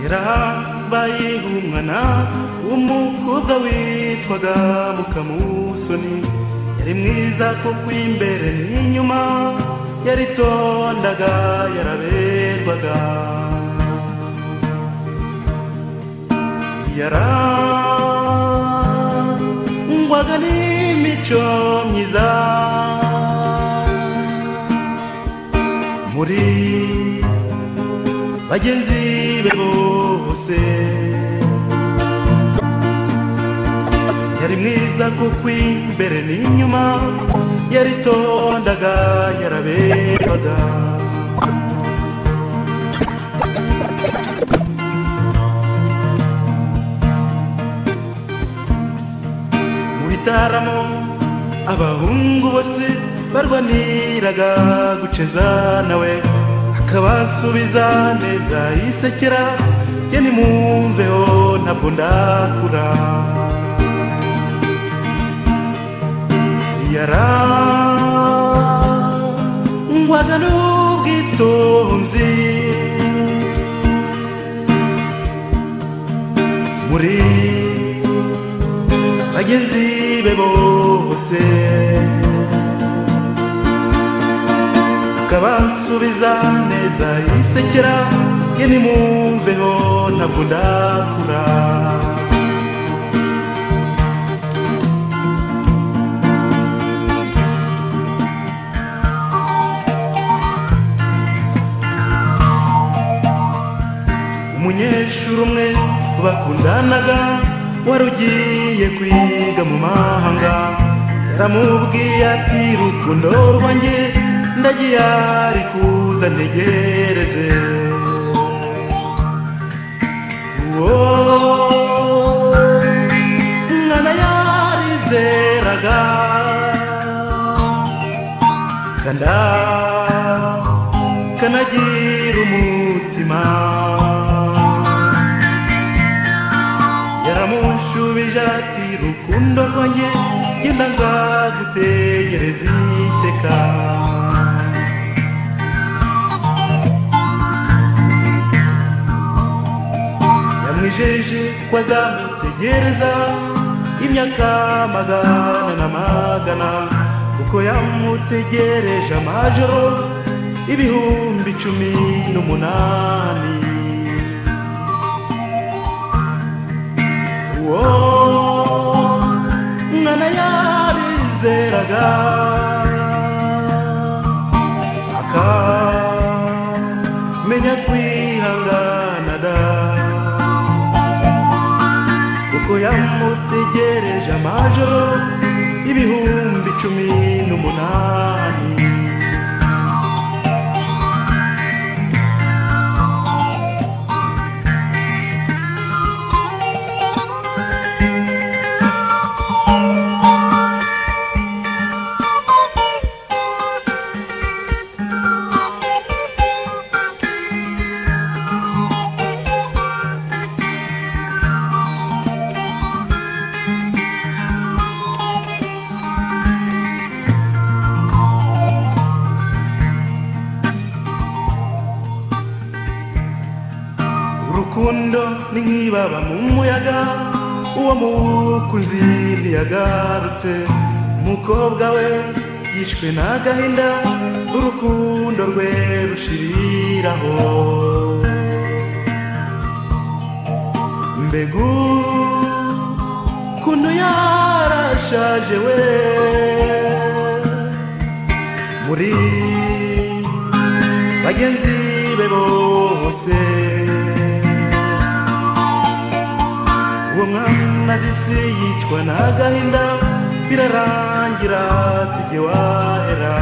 yarabaye umwana w'umukobwa witwaga mukamusoni yari mwiza kuko imbere n'inyuma yaritondaga yaraberwaga yarangwaga n'imico myiza muri bagenzi be bose yari mwiza kuko imbere n'inyuma yaritondaga yaraberwaga mu bitaramo abahungu bose barwaniraga guceza nawe akabasubiza neza yisekera jye nimwumveho ntabwo ndakura yarangwaga n'ubwitonzi muri bagenzi be bose akabasubiza neza yisekera ke nimumveho ntabwo ndakura umunyeshuri umwe bakundanaga wari ugiye kwiga mu mahanga yaramubwiye ati rukundo rwanjye ndagiye ari kuza ntegereze Wowe, mwana yarizeraga kanda kanagira umutima yaramushubije ati rukundo rwanjye genda nzagutegereza iteka yamwijeje ko azamutegereza imyaka magana na magana kuko yamutegereje amajoro ibihumbi cumi n'umunani uwo mwana yabizeraga akamenya kwihangana da kuko yamutegereje amajoro ibihumbi cumi n'umunani urukundo ni nk'ibaba mu muyaga uwo mukunzi ntiyagarutse umukobwa we yishwe n'agahinda urukundo rwe rushiriraho mbegu kuntu yarashaje we muri bagenzi be bose uwo mwana disi yicwa n'agahinda birarangira sijye wahera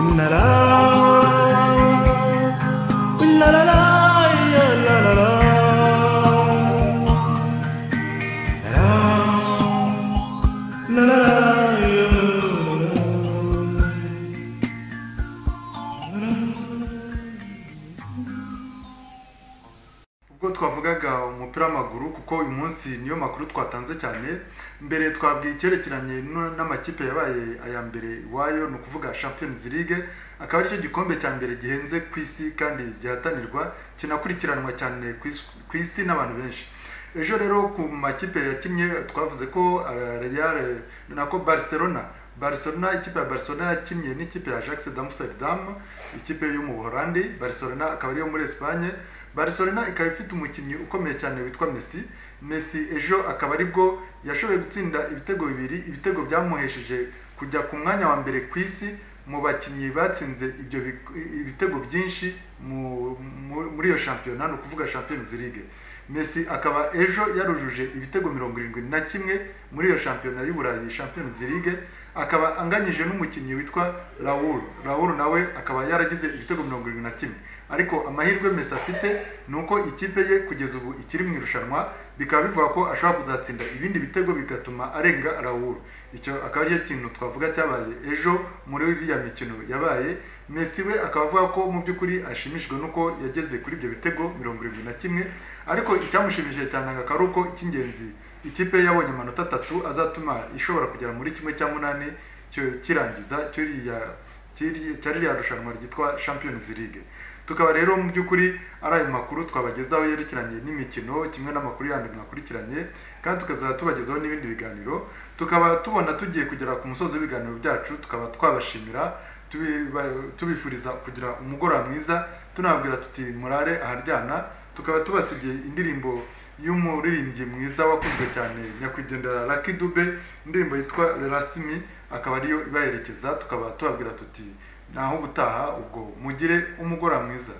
unara unarara yararara narara ubwo twavugaga umupira w'amaguru kuko uyu munsi niyo makuru twatanze cyane mbere twabwiye icyerekeranye n- n'amakipe yabaye aya mbere iwayo ni ukuvuga champions league akaba aricyo gikombe cya mbere gihenze ku isi kandi gihatanirwa kinakurikiranwa cyane ku is- ku isi n'abantu benshi ejo rero ku makipe yakinnye twavuze ko eh, Real eh, nako barcelona Barcelona ikipe ya Barcelona yakinnye n'ikipe ya Ajax d'Amsterdam ikipe yo mu Buholandi Barcelona akaba ariyo muri Espagne Barcelona ikaba ifite umukinnyi ukomeye cyane witwa Messi Messi ejo akaba aribwo yashoboye gutsinda ibitego bibiri ibitego byamuhesheje kujya ku mwanya wa mbere ku isi mu bakinnyi batsinze ibyo big- ibitego byinshi mu- mu- muri iyo shampiyona ni ukuvuga Champions League Messi akaba ejo yarujuje ibitego mirongo irindwi na kimwe muri iyo shampiyona y'Uburayi Champions League akaba anganyije n'umukinnyi witwa Raul Raul nawe akaba yaragize ibitego mirongo irindwi na kimwe ariko amahirwe Messi afite ni uko ikipe ye kugeza ubu ikiri mu irushanwa bikaba bivuga ko ashobora kuzatsinda ibindi bitego bigatuma arenga Raul icyo akaba aricyo kintu twavuga cyabaye ejo muri iriya mikino yabaye Messi we akaba avuga ko mu by'ukuri ashimishijwe n'uko yageze kuri ibyo bitego mirongo irindwi na kimwe ariko icyamushimishije cyane akaba ari uko icy'ingenzi ikipe ye yabonye amanota atatu azatuma ishobora kugera muri kimwe cya munani cyo kirangiza cy'iriya cy'iri- cya ririya rushanwa ryitwa champions league tukaba rero mu by'ukuri ari ayo makuru twabagezaho yerekeranye n'imikino kimwe n'amakuru yandi mwakurikiranye kandi tukazajya tubagezaho n'ibindi biganiro tukaba tubona tugiye kugera ku musozi w'ibiganiro byacu tukaba twabashimira tubiba- tubifuriza kugira umugoroba mwiza tunababwira tuti murare aharyana tukaba tubasigiye indirimbo y'umuririmbyi mwiza wakunzwe cyane nyakwigendera Lucky Dube indirimbo yitwa Lerasimi akaba ariyo ibaherekeza tukaba tubabwira tuti naho ubutaha ubwo mugire umugoroba mwiza